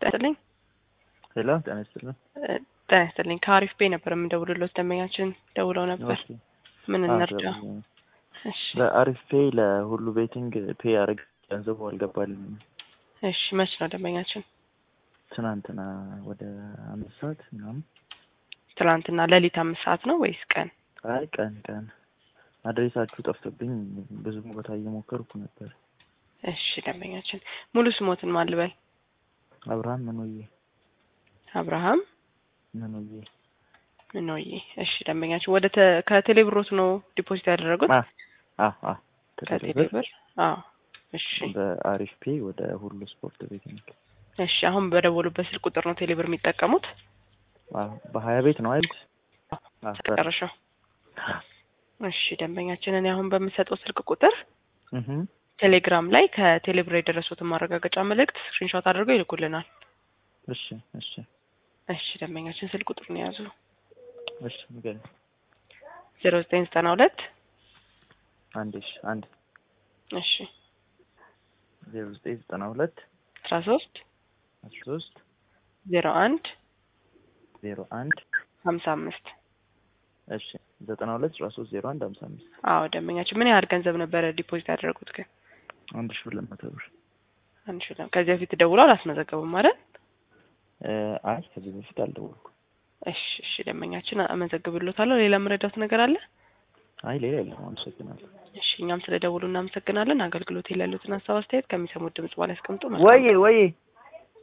ይስጥልኝ። ሄሎ ጤና ይስጥልኝ። ጤና ይስጥልኝ። ከአሪፍ ቤ ነበር የምንደውልሎት ደንበኛችን ደውለው ነበር። ኦኬ። ምን አዎ፣ እንርዳ? ደውዬ- እሺ በአሪፍ ፔይ ለሁሉ ቤቲንግ ፔይ አረግ ገንዘቡ አልገባልኝም። እሺ፣ መች ነው ደንበኛችን? ትናንትና ወደ አምስት ሰዓት ምናምን። ትናንትና ሌሊት አምስት ሰዓት ነው ወይስ ቀን? አይ ቀን ቀን አድሬሳችሁ ጠፍቶብኝ ብዙ ቦታ እየሞከርኩ ነበር። እሺ ደንበኛችን ሙሉ ስሞትን ማን ልበል? አብርሃም ምንዬ አብርሃም ምንዬ ምንዬ። እሺ ደንበኛችን ወደ ተ- ከቴሌብሮት ነው ዲፖዚት ያደረጉት? አ አ አ ተደረገ ከቴሌብር? አዎ። እሺ በአሪፍ ፔይ ወደ ሁሉ ስፖርት ቤቲንግ እሺ። አሁን በደወሉበት ስልክ ቁጥር ነው ቴሌብር የሚጠቀሙት? አዎ፣ በሀያ ቤት ነው አይደል? አዎ፣ መጨረሻው። እሺ ደንበኛችን እኔ አሁን በምሰጠው ስልክ ቁጥር እህ ቴሌግራም ላይ ከቴሌብር የደረሱትን ማረጋገጫ መልእክት ስክሪንሾት አድርገው ይልኩልናል። እሺ እሺ እሺ ደንበኛችን ስልክ ቁጥሩን የያዙ እሺ ንገረኝ። ዜሮ ዘጠኝ ዘጠና ሁለት አንድ እሺ አንድ እሺ ዜሮ ዘጠኝ ዘጠና ሁለት አስራ ሶስት አስራ ሶስት ዜሮ አንድ ዜሮ አንድ ሀምሳ አምስት እሺ ዘጠና ሁለት አስራ ሶስት ዜሮ አንድ ሀምሳ አምስት አዎ ደንበኛችን ምን ያህል ገንዘብ ነበረ ዲፖዚት ያደረጉት ግን? አንድ ሺህ ሁለት መቶ ብር። አንድ ሺህ ነው። ከዚህ በፊት ደውሎ አላስመዘገቡም ማለት? እ አይ ከዚህ በፊት አልደወልኩም። እሺ እሺ ደንበኛችን አመዘግብሎታለሁ። ሌላ የምረዳት ነገር አለ? አይ ሌላ የለም። አመሰግናለሁ። እሺ እኛም ስለ ደውሉ እናመሰግናለን። አገልግሎት ላይ ያሉትን ሀሳብ አስተያየት ከሚሰሙት ድምጽ በኋላ ያስቀምጡ። ወይዬ ወይዬ